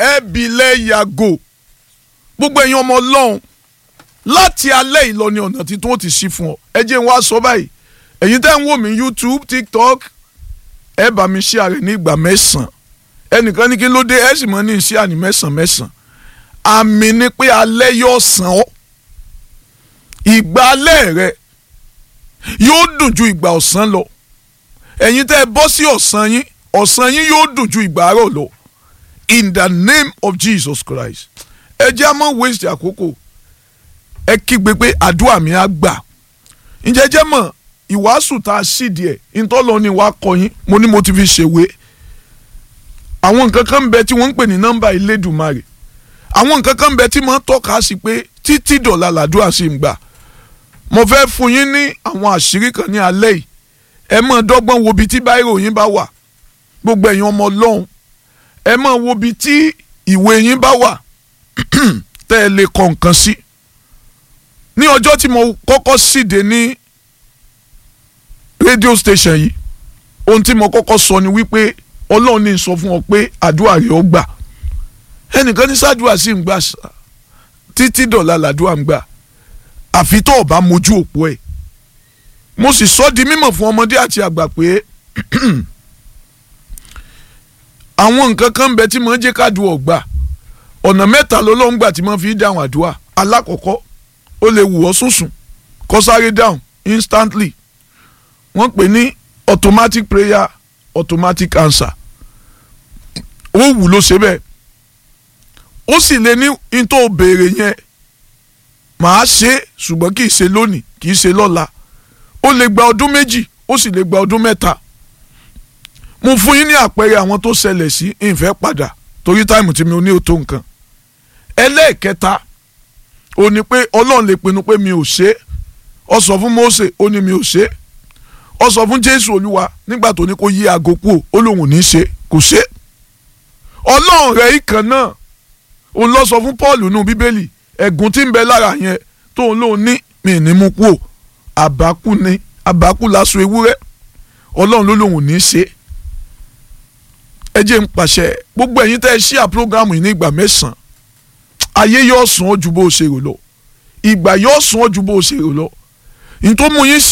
ẹ̀bìlẹ̀ yàgò gbogbo ẹ̀yin ọmọ ọlọ́run láti alẹ́ ìlọ ni ọ̀nà tí tó ti ṣí fún ọ ẹ jẹ́ n wá sọ báyìí ẹ̀yin tẹ́ ń wò mí YouTube TikTok ẹ bá mi ṣí ààrẹ ní ìgbà mẹ́sàn-án ẹnìkan ní kí ló dé ẹ sì mọ́ ní ìṣí àní mẹ́sàn-án mẹ́sàn-án àmì ni pé alẹ́ yóò sàn ọ́ ìgbà alẹ́ rẹ yóò dùn ju ìgbà ọ̀sán lọ ẹ̀yin tẹ́ ẹ bọ́ sí ọ̀sán yín ọ̀sán yín yóò dùn ju ìgbà àárọ̀ lọ in the name of Jesus Christ ẹ jẹ́ àmọ́ waste àkókò ẹ kígbe pé àdúrà mi á gbà ǹjẹ́ jẹ́ mọ̀ ìwàásù tá a sì díẹ̀ ntọ́lọ́ ni wàá kọ yín mo ní mo ti fi ṣèwé àwọn nǹkan kan ń bẹ tí wọ́n ń pè ní nọ́mbà Elédùmarè àwọn nǹkan kan ń bẹ tí wọ́n tọ́ka sí pé títí dọ̀la làdúrà sì ń gbà mo fẹ́ fún yín ní àwọn àṣírí kan ní alẹ́ yìí ẹ máa dọ́gbọ́n wo ibi tí báírò yín bá wà gbogbo ẹ̀yin ọmọ ọlọ́run ẹ máa wo ibi tí ìwé yín bá wà tẹ́ ẹ lè kọ nǹkan sí ní ọjọ́ tí mo kọ́kọ́ síde ní rédíò station yìí ohun tí mo kọ́kọ́ sọ ni wípé ọlọ́run ní sọ fún ọ pé àdúrà rẹ̀ ó gbà ẹnìkan ní sàdúrà sí ń gbà títí dọ̀la làdúrà ń gbà àfi tó o bá mojú òpó ẹ̀ mo sì sọ di mímọ̀ fún ọmọdé àti àgbà pé àwọn nǹkan kan bẹ tí mo ń jẹ́ kádùn ọ̀gbà ọ̀nà mẹ́ta lọ́lọ́run gbà tí mo fi dáhùn àdúrà alákọ̀ọ́kọ́ ó lè wù ọ́ sùnsùn kó sáré dáhùn instantly wọ́n pè ní automatic prayer automatic answer ó wù ló ṣe bẹ́ẹ̀ ó sì lè ní n tó béèrè yẹn màá ṣe é ṣùgbọ́n kì í ṣe lónìí kì í ṣe lọ́la ó lè gba ọdún méjì ó sì lè gba ọdún mẹ́ta mo fún yín ní àpẹẹrẹ àwọn tó ṣẹlẹ̀ sí ìfẹ́ padà torí táìmù tí mi ò ní o tó nǹkan ẹlẹ́ẹ̀kẹta ó ní pé ọlọ́run lè pinnu pé mi ò ṣe é ó sọ fún Mósè ó ní mi ò ṣe é ó sọ fún Jésù Olúwa nígbà tó ní kó yí aago kú ó lóun ò ní ṣe kò ṣe ọlọ́run rẹ̀ ìkan náà òun lọ sọ fún Paul nù Bíbélì ẹ̀gún tí ń bẹ lára yẹn tóun lóun ní mi ní mú kú o àbákú ni àbákú lásán ewúrẹ́ ọlọ́run ló lóun ò ní ṣe ẹ jẹ́ ń pàṣẹ gbogbo ẹ̀yin tẹ́ ẹ ṣí à prógámù yìí ní ìgbà mẹ́sàn-án ayé yóò sùn ọ́ ju bó o ṣe rò lọ ìgbà yóò sùn ọ́ ju bó o ṣe rò lọ nítorí mú yín